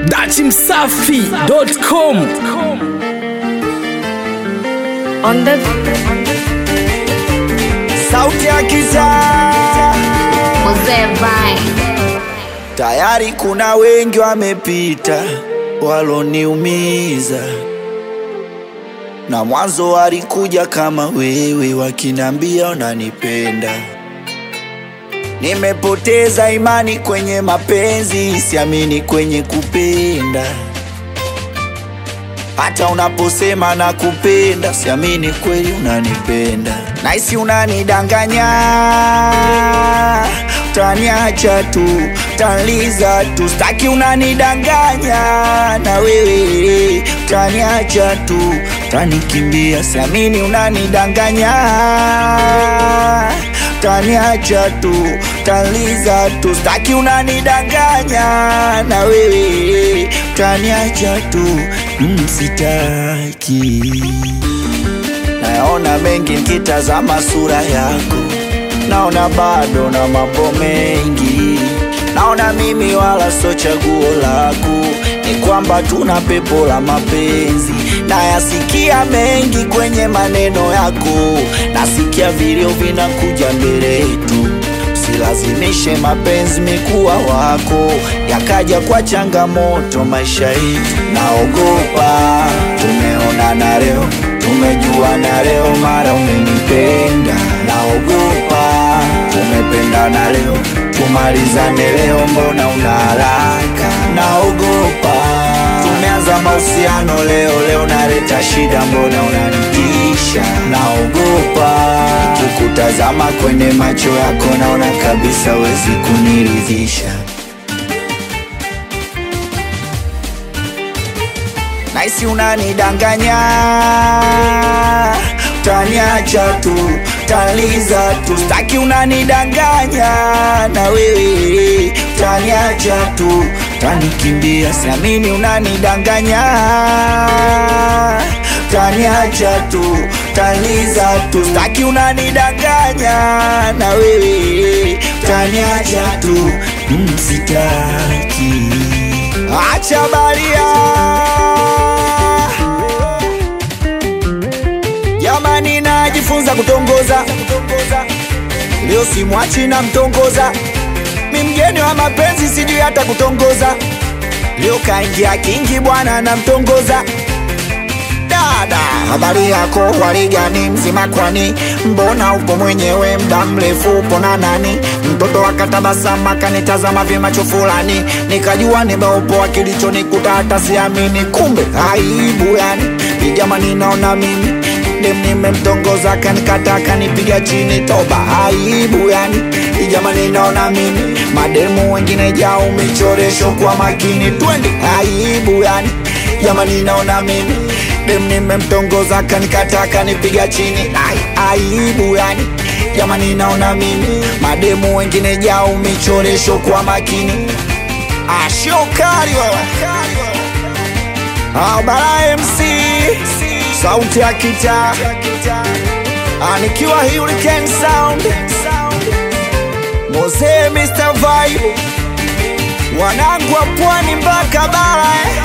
dachimsafi.com On the sauti ya kitaa Mzee Vine. tayari kuna wengi wamepita waloniumiza na mwanzo walikuja kama wewe wakinambia unanipenda nimepoteza imani kwenye mapenzi siamini kwenye kupenda hata unaposema na kupenda siamini kweli unanipenda naisi unanidanganya utaniacha tu utaniza tu staki unanidanganya na wewe utaniacha tu utanikimbia siamini unanidanganya utaniacha tu utaniza tu staki unanidanganya na wewe utaniacha tu mm, sitaki naona mengi nikitazama sura yako naona bado na mambo mengi naona mimi wala so chaguo lako ni kwamba tuna pepo la mapenzi nayasikia mengi kwenye maneno yako nasikia vilio vinakuja mbele yetu usilazimishe mapenzi mikuwa wako yakaja kwa changamoto maisha yetu naogopa tumeonana leo tumejuana leo mara umenipenda naogopa tumependana leo tumalizane leo mbona una haraka naogopa tumeanza mahusiano leo leo naleta shida mbona unanitisha naogopa kukutazama kwenye macho yako naona kabisa wezi kuniridhisha naisi unanidanganya utaniacha tu utaniza tu staki unanidanganya na wewe utaniacha tu utanikimbia siamini unanidanganya utaniacha tu utaniza tu staki unanidanganya na wewe utaniacha tu mm, sitaki acha baria jamani najifunza kutongoza leo simwachi na mtongoza mi mgeni wa mapenzi sijui hata kutongoza leo kaingia kingi bwana na mtongoza dada habari yako waligani mzima kwani mbona upo mwenyewe mda mrefu upo na nani mtoto akatabasama kanitazama vimacho fulani nikajua nimeupoa kilichonikuta hata siamini kumbe aibu yani ijamani naona mimi dem nimemtongoza kanikata kanipiga chini toba aibu yani ijamani naona mimi mademu wengine jao michoresho kwa makini twende aibu yani jamani naona mimi dem nimemtongoza kanikata kanipiga chini Ai, aibu yani jamani naona mimi mademu wengine jao michoresho kwa makini ashokari wewe abara mc sauti ya kita anikiwa hurricane sound moze mr vibe wanangu wa pwani mpaka bara eh.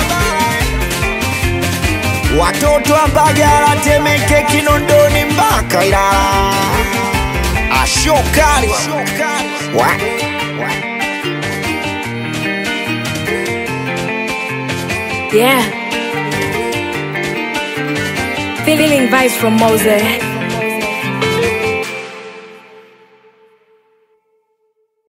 watoto wa Mbagala, Temeke, Kinondoni mpaka Ilala. Ashokali wa Yeah. Feeling vibes from Mose.